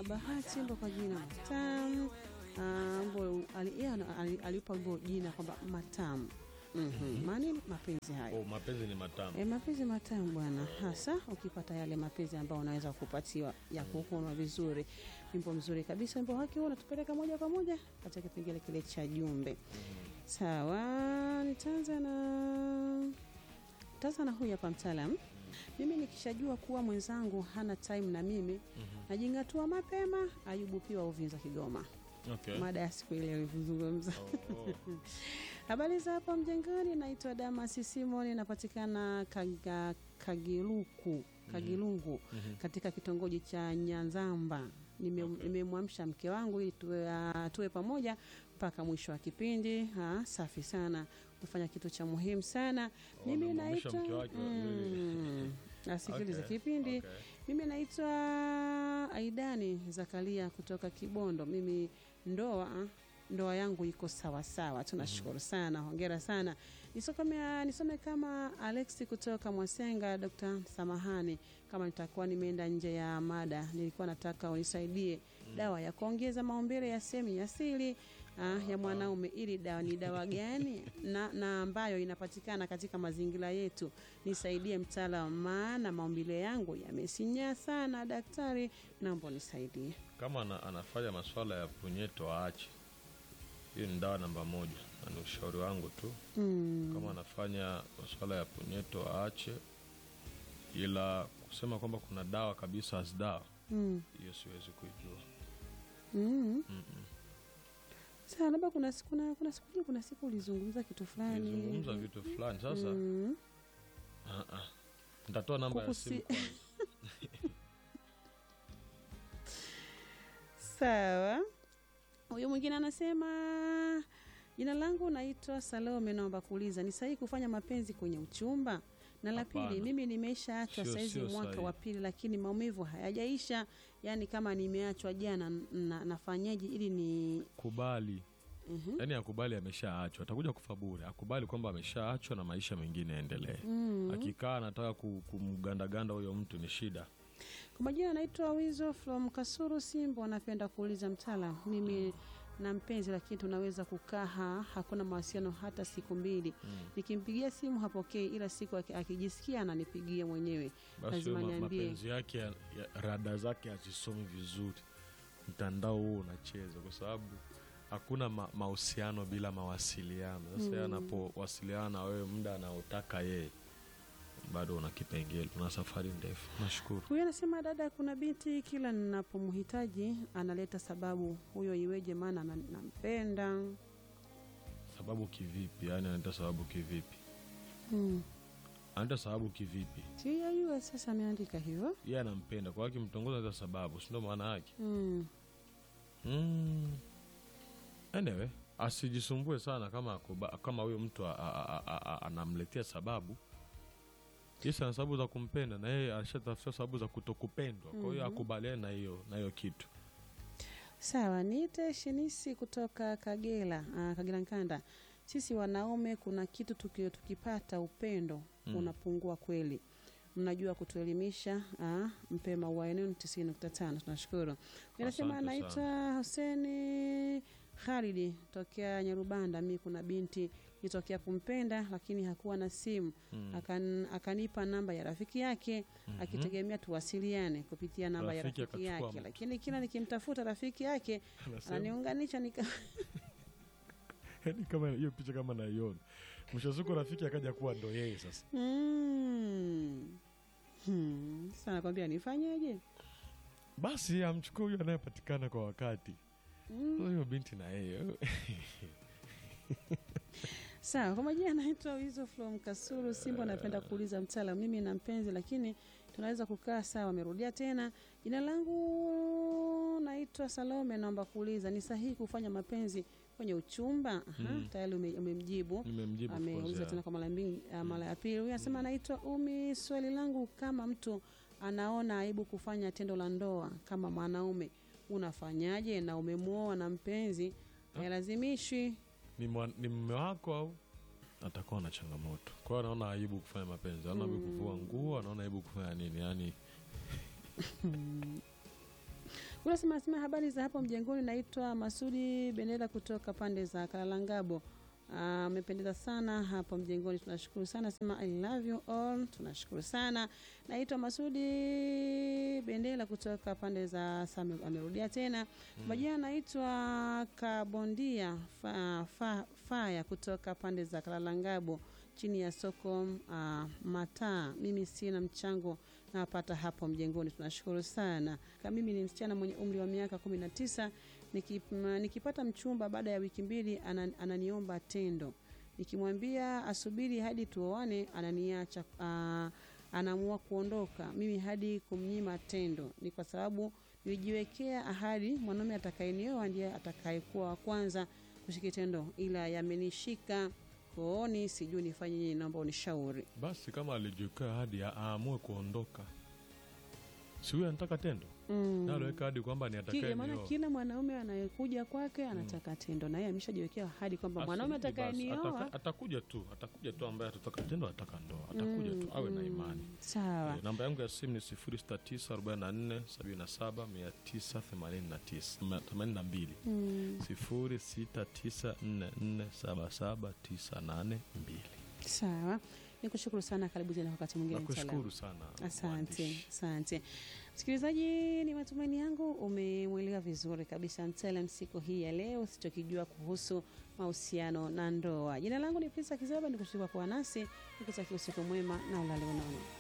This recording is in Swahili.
Bahati mbo kwa jina Matamu. Ah, mbo ali- yeye ana- ali- aliupa wimbo jina kwamba Matamu. Mhm. Maana ni mapenzi hayo Oh, mapenzi ni matamu. E, mapenzi matamu bwana, hasa ukipata yale mapenzi ambayo unaweza kupatiwa ya kukunwa vizuri. Wimbo mzuri kabisa, wimbo wake huo unatupeleka moja kwa moja katika kipengele kile cha jumbe. Sawa, nitaanza na nitaanza na huyu hapa mtaalam. Mimi nikishajua kuwa mwenzangu hana time na mimi najingatua mapema. Ayubu Piwa Uvinza, Kigoma. Okay. Mada ya siku ile alivyozungumza. Oh, Habari za hapa mjengoni, naitwa Damasi Simoni, napatikana Kaga, Kagiluku Kagilungu katika kitongoji cha Nyanzamba. Nime- Nimemwamsha mke wangu ili tuwe, ah, tuwe pamoja mpaka mwisho wa kipindi. Ah, safi sana, umefanya kitu cha muhimu sana. Mimi amemwamsha naitwa mke wake wa- mm, asikilize Okay, kipindi okay. mimi naitwa Aidani Zakaria kutoka Kibondo. Mimi ndoa ndoa yangu iko sawa sawa, tunashukuru sana, hongera sana. Nisome, nisome kama Alexi kutoka Mwasenga. Dr. Samahani kama nitakuwa nimeenda nje ya mada, nilikuwa nataka unisaidie dawa ya kuongeza maumbile ya sehemu ya asili ah, ya mwanaume. Ili dawa ni dawa gani na, na ambayo inapatikana katika mazingira yetu? Nisaidie mtaalamu, maana maumbile yangu yamesinyaa sana. Daktari, naomba nisaidie. kama ana, anafanya maswala ya punyeto aache. Hiyo ni dawa namba moja, na ni ushauri wangu tu. Mm. Kama anafanya maswala ya punyeto aache, ila kusema kwamba kuna dawa kabisa as dawa, Mm. hiyo siwezi kuijua. Mm. Sasa labda kuna siku kuna, kuna siku kuna siku ulizungumza kitu fulani Nizungumza vitu fulani sasa. Mm. ah, ah. Nitatoa namba ya Kukusi- simu kwanza. Sawa. Huyu mwingine anasema jina langu naitwa Salome, naomba kuuliza ni sahihi kufanya mapenzi kwenye uchumba? Na la pili, Hapana. mimi nimeshaachwa Sio- saizi sio mwaka sahihi. wa pili, lakini maumivu hayajaisha. Yaani kama nimeachwa jana, na, nafanyaje ili ni Kubali Mhm. yaani akubali ameshaachwa, atakuja kufa bure. Akubali kwamba ameshaachwa na maisha mengine yaendelee. Mm. Akikaa anataka ku- kumgandaganda huyo mtu ni shida. Kwa majina naitwa Wizo from Kasuru Simbo. Napenda kuuliza mtaalam, mimi na mpenzi lakini tunaweza kukaa ha- hakuna mawasiliano hata siku mbili. Nikimpigia simu hapokei, ila siku aki- akijisikia ananipigia mwenyewe, Basi lazima huyo ma- niambie. mapenzi yake ya, ya, rada zake hazisomi vizuri, mtandao huo unacheza, kwa sababu hakuna ma, mahusiano bila mawasiliano. Sasa yeye anapowasiliana na wewe muda anaotaka yeye, bado una kipengele, una safari ndefu. Nashukuru. Huyo anasema dada, kuna binti kila ninapomhitaji analeta sababu. Huyo iweje? Maana na- nampenda. Sababu kivipi? Yani anaita sababu kivipi? Hmm. Anaita sababu kivipi? Sijajua sasa, ameandika hivyo. Yeye anampenda kwa hiyo akimtongoza anaita sababu, si ndio maana yake? Hmm. Mm. Anyway, asijisumbue sana kama akuba, kama huyo mtu a- a- a- a- a- anamletea sababu Yesu ana sababu za kumpenda na yeye alishatafuta sababu za kutokupendwa. Kwa hiyo akubaliane na hiyo na hiyo kitu. Sawa, niite Shinisi kutoka Kagera, ah, Kagera Nkanda. Sisi wanaume kuna kitu tuki, tukipata upendo unapungua kweli. Mnajua kutuelimisha. ah, mpe maua yenu 90.5 tunashukuru. Inasema Asante anaitwa Huseni Khalidi tokea Nyarubanda. Mi kuna binti nitokea kumpenda, lakini hakuwa na simu Akan, akanipa namba ya rafiki yake akitegemea tuwasiliane kupitia namba ya Rafiki rafiki akachukua yake, mtu. lakini kila nikimtafuta rafiki yake Anasema- ananiunganisha nika Yaani kama hiyo picha kama naiona. Mwisho wa siku rafiki akaja kuwa ndo yeye sasa. Mm. Hmm. Sasa nakwambia nifanyeje? Basi amchukue huyo anayepatikana kwa wakati. Huyo binti na yeye. Sawa, kwa majina naitwa Wizo from Kasulu Simbo. Napenda kuuliza mtaalamu, mimi na mpenzi lakini tunaweza kukaa sawa. Amerudia tena, jina langu naitwa Salome. Naomba kuuliza, ni sahihi kufanya mapenzi kwenye uchumba? Aha, tayari ume- umemjibu. Nimemjibu of course, ameuliza yeah. tena kwa mara mbili, ah, mara ya pili. Huyu anasema anaitwa Umi. Swali langu, kama mtu anaona aibu kufanya tendo la ndoa kama mwanaume, unafanyaje? Na umemwoa na mpenzi hayalazimishwi ni, mwa- ni mume wako au atakuwa na changamoto. Kwa hiyo anaona aibu kufanya mapenzi, anaona aibu kuvua nguo, anaona aibu kufanya nini? Yani Huyu Kule sema sema habari za hapo mjengoni, naitwa Masudi Bendera kutoka pande za Kalalangabo. Amependeza sana hapo mjengoni, tunashukuru sana. Sema I love you all, tunashukuru sana. Naitwa Masudi Bendera kutoka pande za Same, amerudia tena majina. Naitwa Kabondia fa, fa, Faya kutoka pande za Kalalangabo chini ya soko uh, mataa. Mimi sina mchango napata hapo mjengoni, tunashukuru sana. Kama mimi ni msichana mwenye umri wa miaka kumi na tisa nikip, nikipata mchumba baada ya wiki mbili anan, ananiomba tendo, nikimwambia asubiri hadi tuoane ananiacha, uh, anaamua kuondoka. Mimi hadi kumnyima tendo ni kwa sababu nilijiwekea ahadi, mwanaume atakayenioa ndiye atakayekuwa wa kwanza kushika tendo, ila yamenishika kooni, sijui nifanye nini, naomba unishauri. basi kama alijiwekea hadi a- aamue kuondoka si huyo anataka tendo Mm. na aliweka hadi kwamba ni Kile atakaye maana nioa. kila mwanaume anayekuja kwake anataka tendo, na yeye ameshajiwekea ahadi kwamba mwanaume Asubiri basi, atakayenioa ataka- atakuja tu atakuja tu ambaye atataka tendo ataka ndoa atakuja tu awe na imani sawa. Eh, namba yangu ya simu ni 0694779889 Mm, 0694477982 sawa, nikushukuru sana. Karibu tena wakati mwingine. mtaalamu. nakushukuru sana Asante, mwandishi. asante msikilizaji, ni matumaini yangu umemwelewa vizuri kabisa mtaalam siku hii ya leo, usichokijua kuhusu mahusiano na ndoa. Jina langu ni Prisa Kizaba, nikushukuru kwa kuwa nasi, nikutakia usiku mwema na ulale unono.